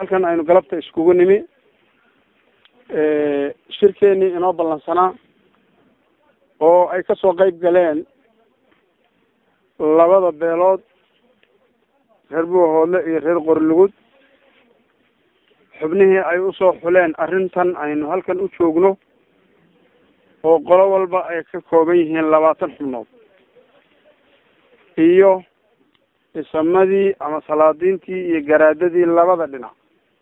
halkan aynu galabta iskugu nimi shirkeenii inoo ballansanaa oo ay kasoo qeyb galeen labada beelood reer buuhoodle iyo reer qorilugud xubnihii ay usoo xuleen arrintan aynu halkan u joogno oo qolo walba ay ka kooban yihiin labaatan xubnood iyo isamadii ama salaadiintii iyo garaadadii labada dhinac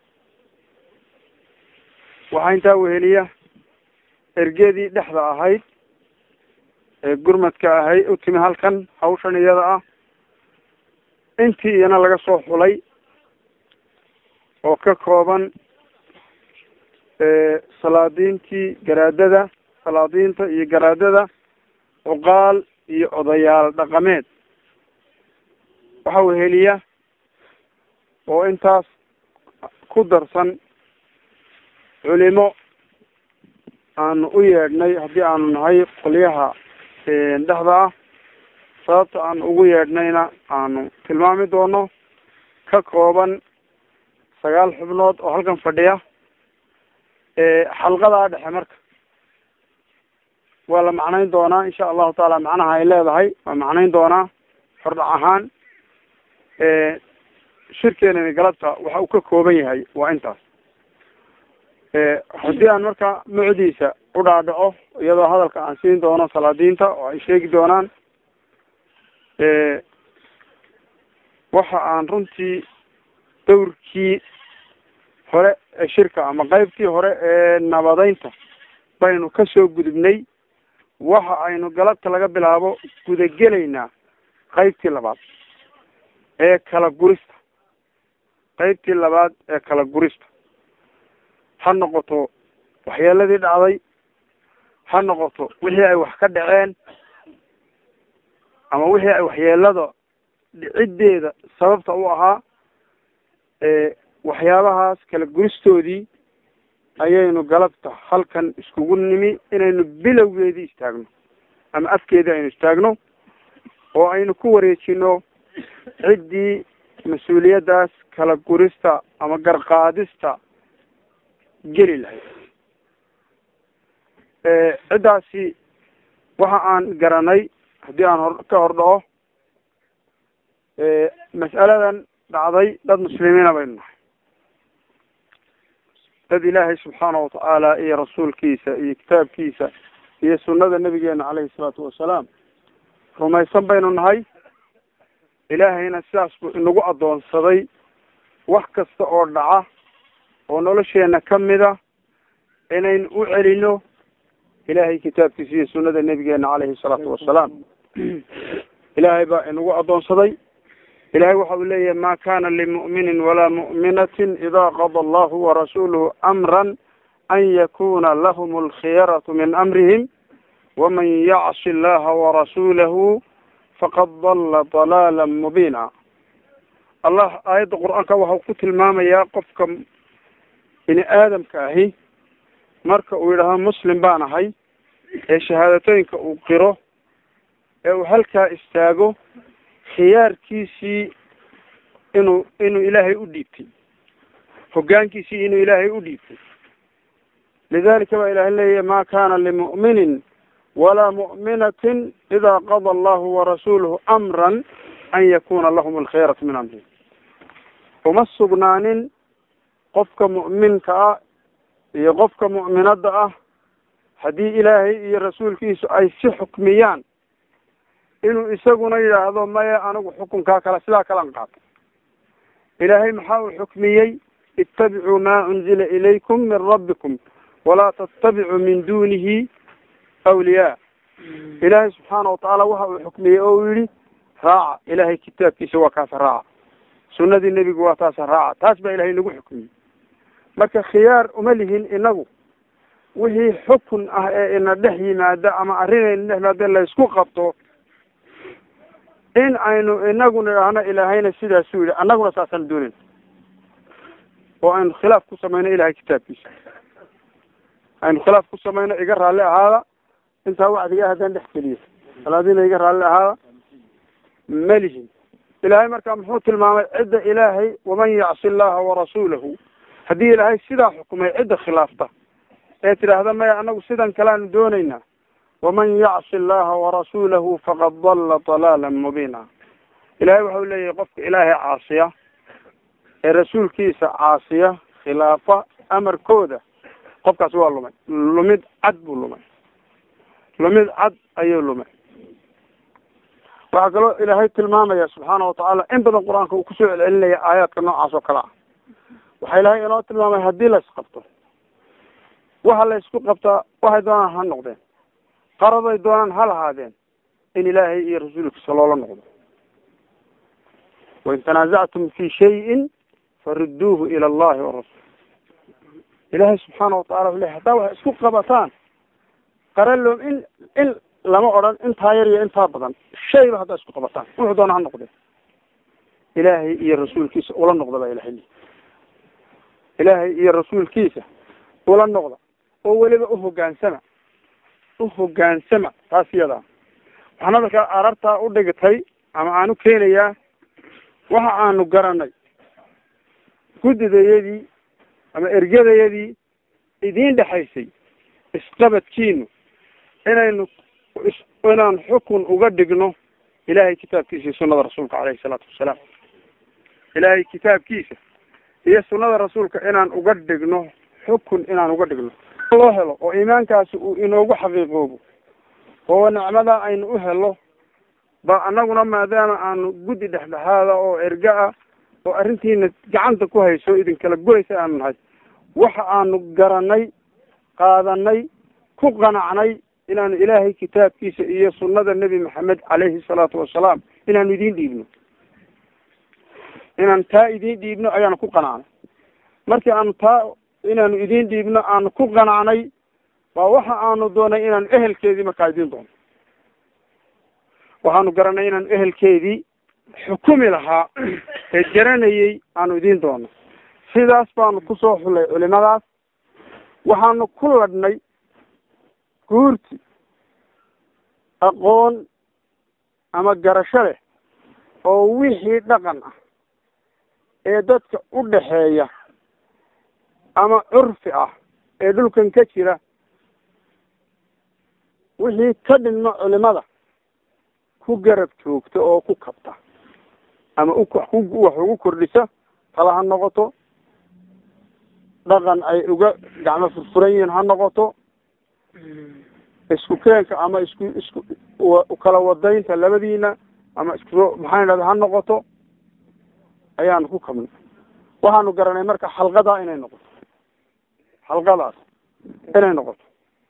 waxaa intaa weheliya ergedii dhexda ahayd ee gurmadka ahay u timi halkan hawshan iyada ah intii iyana laga soo xulay oo ka kooban salaadiintii garaadada salaadiinta iyo garaadada cuqaal iyo odayaal dhaqameed waxaa weheliya oo intaas ku darsan culimo aanu u yeedhnay haddii aanu nahay qolyaha dhexda ah sababta aan ugu yeedhnayna aanu tilmaami doono ka kooban sagaal xubnood oo halkan fadhiya xalqadaa dhexe marka waa la macnayn doonaa insha allahu taala macnaha ay leedahay waa macnayn doonaa hordhac ahaan shirkeenani galabta waxa uu ka kooban yahay waa intaas haddii aan marka mucdiisa u dhaadhaco iyadoo hadalka aan siin doono salaadiinta oo ay sheegi doonaan waxa aan runtii dawrkii hore ee shirka ama qeybtii hore ee nabadeynta baynu kasoo gudubnay waxa aynu galabta laga bilaabo gudagelaynaa qeybtii labaad ee kala gurista qeybtii labaad ee kala gurista ha noqoto waxyeeladii dhacday ha noqoto wixii ay wax ka dhaceen ama wixii ay waxyeelada dhiciddeeda sababta u ahaa waxyaabahaas kala guristoodii ayaynu galabta halkan iskugu nimi inaynu bilowgeedii istaagno ama afkeedii aynu istaagno oo aynu ku wareejino ciddii mas-uuliyaddaas kala gurista ama garqaadista geli lahayd ciddaasi waxa aan garanay haddii aan hor ka hor dhaco mas'aladan dhacday dad muslimiina baynu nahay dad ilaahay subxaana watacaala iyo rasuulkiisa iyo kitaabkiisa iyo sunnada nabigeena caleyhi salaatu wasalaam rumaysan baynu nahay ilaahayna sidaas buu inagu addoonsaday wax kasta oo dhaca oo nolosheena kamida inaynu u celino ilaahay kitaabkiisa iyo sunnada nabigeena caleyhi salaatu wasalaam ilaahay baa inagu addoonsaday ilahay waxa uu leeyahay ma kana limu'minin walaa mu'minatin ida qada allahu warasuluhu amran an yakuna lahum alkhiyaratu min amrihim waman yacsi allaha warasulahu faqad dalla dalaala mubiina allah aayadda qur-aanka waxau ku tilmaamayaa qofka bini aadamka ahi marka uu yidhaaho muslim baan ahay ee shahaadatooyinka uu qiro ee uu halkaa istaago khiyaarkiisii inuu inuu ilaahay u dhiibtay hoggaankiisii inuu ilaahay u dhiibtay lidalika baa ilahay leeyahy ma kana limu'minin walaa mu'minatin ida qada allahu warasuluhu amran an yakuna lahum alkhiyaratu min amrihim uma sugnaanin qofka mu'minka ah iyo qofka mu'minadda ah haddii ilaahay iyo rasuulkiisu ay si xukmiyaan inuu isaguna yidhaahdo maya anigu xukunkaa kale sidaa kalan qaato ilaahay maxaa uu xukmiyey ittabicuu maa unzila ilaykum min rabbikum walaa tattabicuu min dunihi awliyaa ilaahay subxaana watacaala waxa uu xukmiyey oo uu yihi raaca ilaahay kitaabkiisa waa kaasa raaca sunnadii nebigu waa taasa raaca taas baa ilahay nagu xukmiyey marka khiyaar uma lihin inagu wixii xukun ah ee ina dhex yimaada ama arrinayna dhex yimaada laysku qabto in aynu inagu nidhaahno ilaahayna sidaasuu yihi annaguna saasaan doonayn oo aynu khilaaf ku samayno ilahay kitaabkiisa aynu khilaaf ku samayno iga raalli ahaada intaa wacdiga haddaan dhex geliyo salaadiina iga raalli ahaada malihin ilaahay markaa muxuu tilmaamay cidda ilaahay waman yacsi allaha warasuulahu haddii ilaahay sidaa xukumay cidda khilaafta ee tidhaahda maya anagu sidan kaleanu doonaynaa waman yacsi allaha warasuulahu faqad dalla dalaalan mubiina ilahay waxau leeyahay qofka ilaahay caasiya ee rasuulkiisa caasiya khilaafa amarkooda qofkaas waa lumay lumid cad buu lumay lumid cad ayuu lumay waxaa kaloo ilaahay tilmaamaya subxaana watacaala in badan qur-aanka uu kusoo celcelinaya aayaadka noocaas oo kale ah waxaa ilaahay inoo tilmaamay haddii la isqabto waxa la isku qabtaa waxay doonaan ha noqdeen qaraday doonaan ha lahaadeen in ilaahay iyo rasuulkiisa loola noqdo wain tanaasactum fi shayin farudduuhu ila allahi warasul ilaahay subxaana watacala wuxu ley haddaa waxay isku qabataan qaraloom in in lama odhan intaa yar iyo intaa badan shayba haddaa isku qabataan wuxuu doona ha noqdeen ilaahay iyo rasuulkiisa ula noqda baa ilahay li ilaahay iyo rasuulkiisa ula noqda oo weliba uhogaansama uhogaansama taas iyadaa waxaan hadalkaa arartaa u dhigtay ama aanu keenayaa waxa aanu garanay guddidayadii ama ergadayadii idiin dhexaysay isqabadkiinu inaynu inaan xukun uga dhigno ilahay kitaabkiisa iyo sunada rasuulka caleyhi salaatu wasalaam ilaahay kitaabkiisa iyo sunada rasuulka inaan uga dhigno xukun inaan uga dhigno loo helo oo iimaankaasi uu inoogu xaqiiqoobo oo nicmada aynu u helo ba anaguna maadaama aanu guddi dhexdhexaada oo erga ah oo arrintiina gacanta ku hayso idinkala guraysa aanu nahay waxa aanu garanay qaadanay ku qanacnay inaanu ilaahay kitaabkiisa iyo sunnada nebi maxamed caleyhi salaatu wasalaam inaanu idiin dhiibno inaan taa idiin dhiibno ayaanu ku qanacnay markii aanu taa inaanu idiin dhiibno aanu ku qanacnay waa waxa aanu doonay inaanu ehelkeedii markaa idiin doono waxaanu garanay inaanu ehelkeedii xukumi lahaa ee garanayay aanu idiin doono sidaas baanu kusoo xulay culimadaas waxaanu ku ladhnay guurti aqoon ama garasho leh oo wixii dhaqan ah ee dadka u dhexeeya ama curfi ah ee dhulkan ka jira wixii ka dhinmo culimada ku garab joogta oo ku kabta ama u wax ugu kordhisa tala ha noqoto dhaqan ay uga gacmo furfuran yihiin ha noqoto isku keenka ama isku isku kala wadaynta labadiina ama isku maxaan idhahda ha noqoto ayaanu ku kabnay waxaanu garanay marka xalqadaa inay noqoto xalqadaas inay noqoto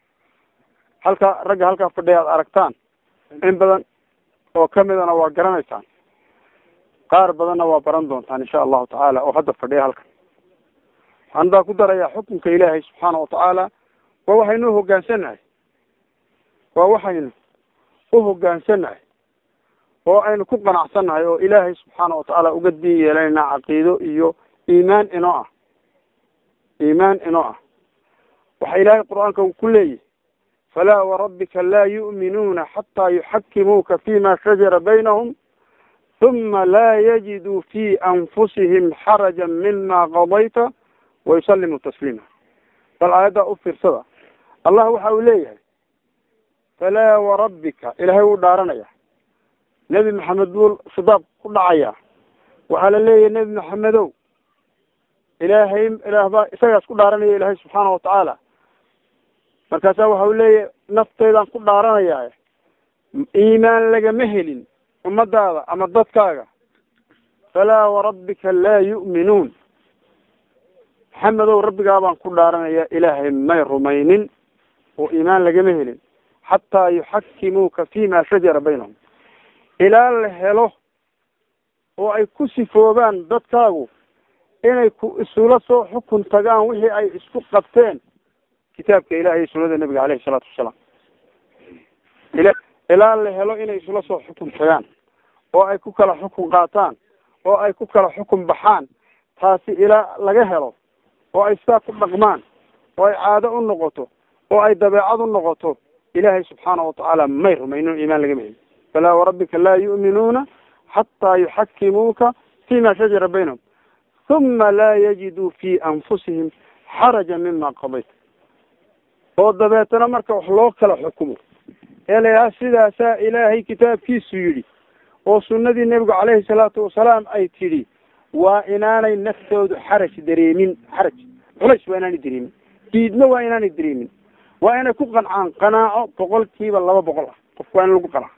halka ragga halkaa fadhiya aad aragtaan in badan oo kamidana waa garanaysaan qaar badanna waa baran doontaan insha allahu tacaala oo hadda fadhiya halkan waxaan baa ku darayaa xukunka ilaahay subxaana watacaala waa waxaynu uhoggaansanahay waa waxaynu uhoggaansanahay oo aynu ku qanacsannahay oo ilaahay subxaana watacaala uga diin yeelanayna caqiido iyo iimaan inoo ah iimaan inoo ah waxa ilaahay qur-aanka uu ku leeyahy falaa warabbika laa yu'minuuna xataa yuxakimuuka fima shajara baynahum huma laa yajiduu fi anfusihim xaraja mima qadayta wayusalimu tasliima bal aayaddaa u fiirsada allah waxa uu leeyahay falaa warabbika ilaahay wuu dhaaranaya nebi maxamed buu khidaab ku dhacaya waxaa la leeyahay nebi maxamedow ilaahay ilaah baa isagaas ku dhaaranaya ilaahay subxaana watacaala markaasaa waxa uu leeyahay nafteydaan ku dhaaranaya iimaan lagama helin ummadaada ama dadkaaga falaa warabbika laa yu'minuun maxamedow rabbigaa baan ku dhaaranaya ilaahay may rumaynin oo iimaan lagama helin xataa yuxakimuuka fima shajara baynahum ilaa la helo oo ay ku sifoobaan dadkaagu inay ku isula soo xukun tagaan wixii ay isku qabteen kitaabka ilahi iyo sunada nebiga caleyhi salaatu wasalaam ila ilaa la helo inay isula soo xukun tagaan oo ay ku kala xukun qaataan oo ay ku kala xukun baxaan taasi ilaa laga helo oo ay sidaa ku dhaqmaan oo ay caado u noqoto oo ay dabeecad u noqoto ilaahay subxaana watacaala may rumaynin iimaan lagama helin falaa warabbika laa yu'minuuna xataa yuxakimuuka fima shajara baynahum huma laa yajiduu fii anfusihim xaraja mima qadayt oo dabeetana marka wax loo kala xukumo ee la yidhaha sidaasaa ilaahay kitaabkiisu yidhi oo sunnadii nebigu caleyhi salaatu wasalaam ay tidhi waa inaanay naftoodu xaraj dareemin xaraj culays waa inaanay dareemin diidna waa inaanay dareemin waa inay ku qancaan qanaaco boqol kiiba laba boqol ah qofku waa in lagu qanaaco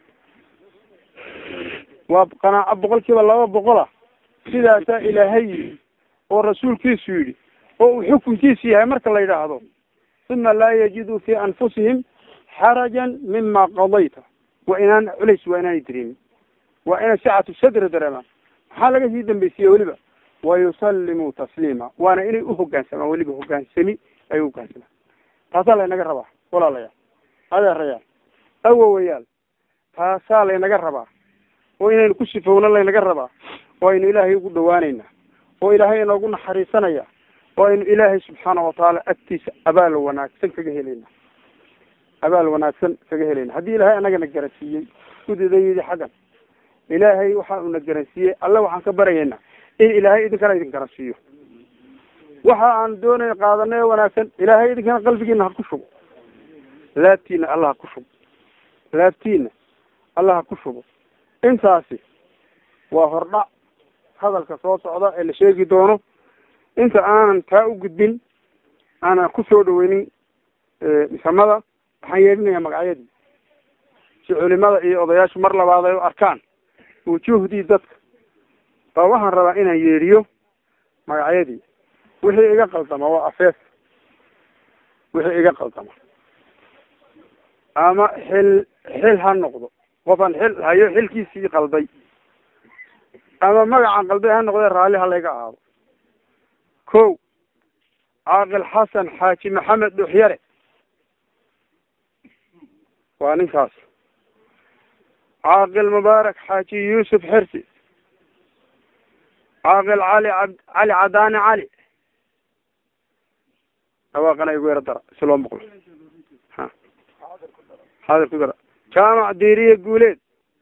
waa qanaaco boqol kiiba laba boqol ah sidaasaa ilaahay yidhi oo rasuulkiisu yidhi oo uu xukunkiisu yahay marka la yidhaahdo uma laa yajiduu fii anfusihim xarajan mima qadayta waa inaan culays waa inaanay dareemin waa inay sicatu sadra dareemaan maxaa laga sii dambaysiiye weliba wayusallimuu tasliima waana inay uhogaansamaan weliba hogaansami ay uhogaansamaan taasaa laynaga rabaa walaalayaal adeerayaal awowayaal taasaa laynaga rabaa oo inaynu ku sifowno laynaga rabaa oo aynu ilaahay ugu dhawaanaynaa oo ilaahay inoogu naxariisanaya oo aynu ilaahay subxaana watacaala agtiisa abaal wanaagsan kaga helayna abaal wanaagsan kaga helayna haddii ilaahay anagana garansiiyey gudidaydi xaggan ilaahay waxa uuna garansiiyey alle waxaan ka baryaynaa in ilaahay idinkana idin garansiiyo waxa aan doonay qaadanay oo wanaagsan ilaahay idinkana qalbigiina ha ku shubo laabtiina alla ha ku shubo laabtiina alla ha ku shubo intaasi waa hordhac hadalka soo socda ee la sheegi doono inta aanan taa u gudbin aanan ku soo dhaweynin misamada waxaan yeedhinayaa magacyadii si culimada iyo odayaashu mar labaad ay u arkaan wujuuhdii dadka baa waxaan rabaa inaan yeedhiyo magacyadii wixii iga qaldama waa afeef wixii iga qaldama ama xil xil ha noqdo qofaan xil hayo xilkiisii qalday ama magacan qalday ha noqdee raalli ha layga aado ko caaqil xasan xaaji maxamed dhuxyare waa ninkaas caaqil mubaarak xaaji yuusuf xirsi caaqil cali ab cali cadaani cali dhawaaqana igu yaro dara si loo maqlo ha xaadir ku dara jaamac diiriye guuleed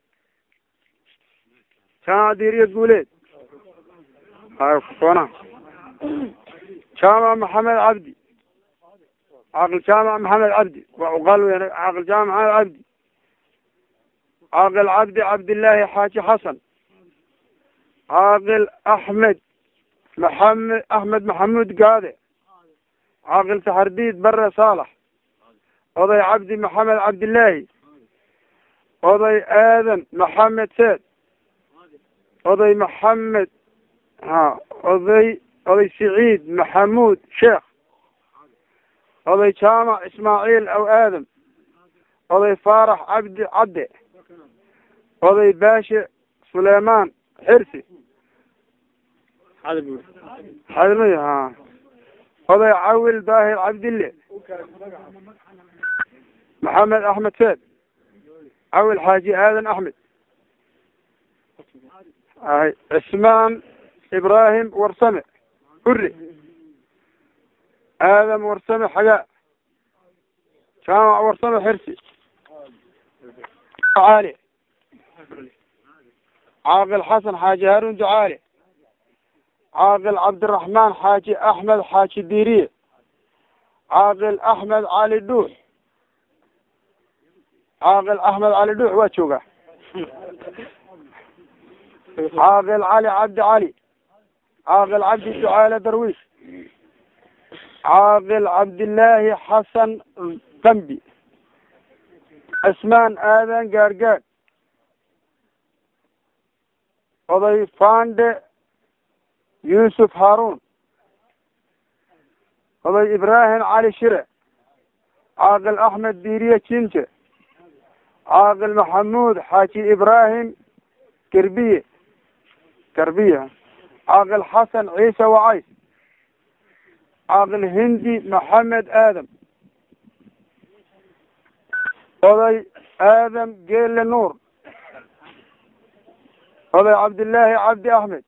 jaamac diiriye guuleed hakoona jaamac maxamed cabdi caaqil jaamac maxamed cabdi waa uqaal weyn caaqil jaamac maxamed cabdi caaqil cabdi cabdillaahi xaaji xasan caaqil axmed maxamed axmed maxamuud gaade caaqil saxardiid bare saalax oday cabdi maxamed cabdillaahi oday aadan maxamed seed oday maxamed ha oday oday siciid maxamuud sheekh oday jaamac ismaaciil aw aadam oday faarax cabdi cadde oday baashe suleymaan xirsi xadmay ha oday cawil daahir cabdille maxamed axmed seed cawil xaaji aadan axmed ay cismaan ibraahim warsame hurre aadam warsame xagaa jaamac warsame xirsi caali caaqil xasan xaaji haarun ducaale caaqil cabdiraxmaan xaaji axmed xaaji diiriye caaqil axmed cali dhuux caaqil axmed cali dhuux waa joogaa caaqil cali cabdi cali caaqil cabdi ducaale darwiish caaqil cabdillaahi xasan qambi cismaan aadan gaargaad oday fande yuusuf haaruun oday ibraahim cali shire caaqil axmed diiriye jinje caaqil maxamuud xaaji ibraahim gerbiye garbiye caaqil xasan ciise wacays caaqil hindi maxamed aadam oday aadam geele nuur oday cabdillaahi cabdi axmed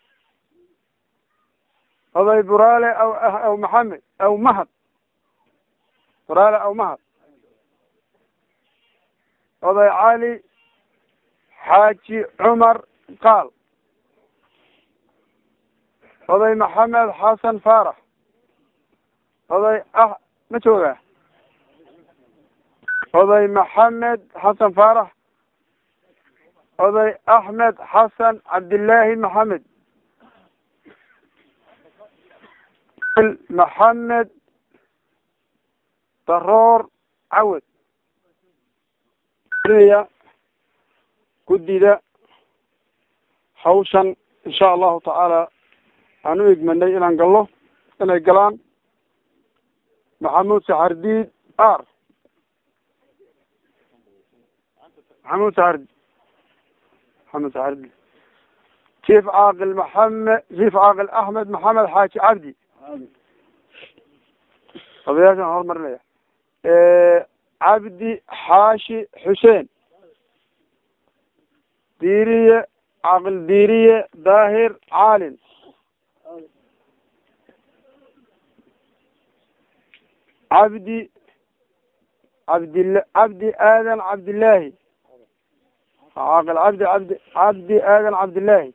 oday buraale aw aw maxamed aw mahad buraale aw mahad oday cali xaaji cumar qaal oday maxamed xasan faarax oday ah ma joogaa oday maxamed xasan faarax oday axmed xasan cabdillaahi maxamed maxamed daroor cawad ya guddida hawshan insha allahu tacaala aan u igmanay inaan galno inay galaan maxamuud saxardiid ar maxamuud saxardi maxamed saxardiid chief caaqil maxamed chief caaqil axmed maxamed xaaji cabdi odayaashaan horumarinaya cabdi xaashi xuseen diiriye caaqil diiriye daahir caalin cabdi cabdila cabdi aadan cabdillaahi caaqil cabdi cabdi cabdi aadan cabdillaahi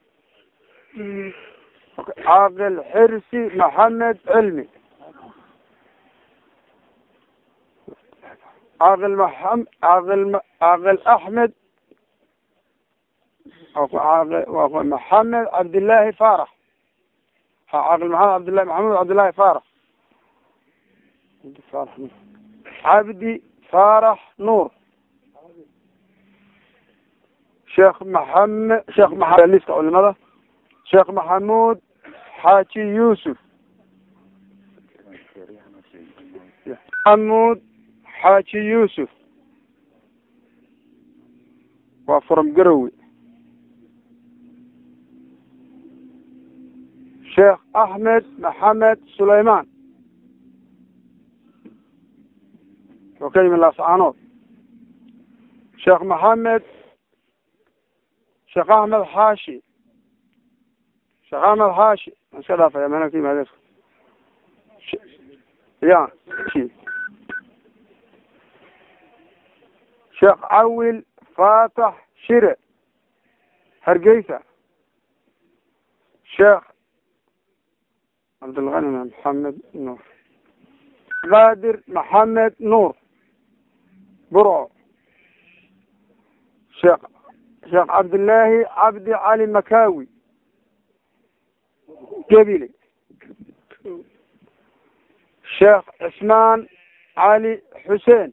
caaqil xirsi maxamed cilmi caaqil maxam caaqil caaqil axmed maxamed cabdillaahi faarax caaqil maxamed cabdillahi maxamed cabdillahi faarax cabdi faarax nuur sheekh maxamed sheekh maa liska culimada sheekh maxamuud xaaji yuusuf maxamuud xaaji yuusuf waa from garowe sheekh axmed maxamed sulaymaan oo ka yimi laascaanood sheekh maxamed sheekh axmed xaashi sheekh axmed xaashi aan iska dhaafaya meela ka yimaade ya sheekh cawil faatax shire hargeysa sheekh cabdilgani maxamed nuur qaadir maxamed nuur burco sheekh sheekh cabdillaahi cabdi cali makawi gebile sheekh cismaan cali xuseen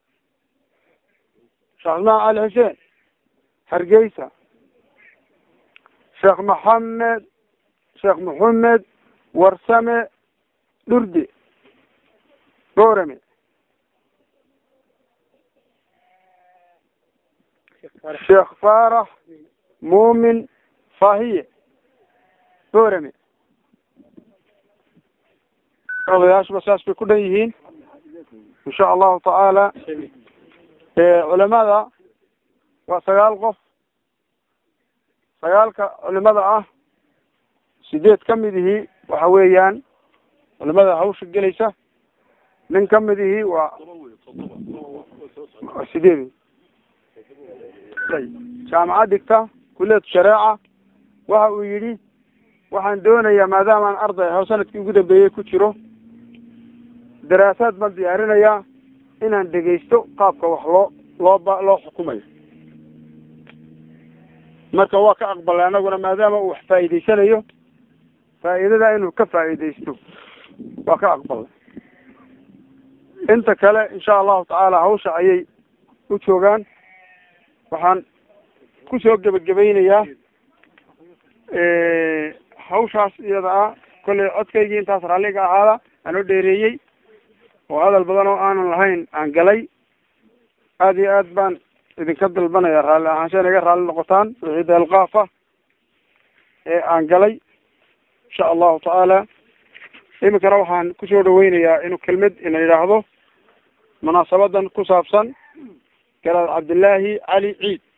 sheekh cismaan cali xuseen hargeysa sheekh maxamed sheekh maxamed warsame dhurde boorame sheekh faarax muumin fahiye boorame odayaashuba saas bay ku dhan yihiin insha allahu tacaala culimada waa sagaal qof sagaalka culimada ah sideed ka mid ihii waxa weeyaan culimada hawsha gelaysa nin ka mid ihii waa sideed jaamacad dhigta kuliyad shareeca waxa uu yidhi waxaan doonayaa maadaamaan arday aho sanadkii ugu dambeeyey ku jiro daraasaad baan diyaarinayaa inaan dhegaysto qaabka wax loo loo ba loo xukumayo marka waa ka aqbalay anaguna maadaama uu wax faa'iidaysanayo faa'iidada inuu ka faa'iidaysto waa ka aqbalay inta kale insha allahu tacaala hawsha ayay u joogaan waxaan kusoo gebagabaynayaa hawshaas iyada ah kollay codkaygii intaas raalliga ahaada aanoo dheereeyey oo hadal badan oo aanan lahayn aan galay aada iyo aad baan idinka dalbanaya raalli ahaansha inaga raalli noqotaan wixii deelqaaf ah ee aan galay insha allahu tacaala iminkana waxaan kusoo dhaweynayaa inuu kelmad ina yidhaahdo munaasabadan ku saabsan garaad cabdillaahi cali ciid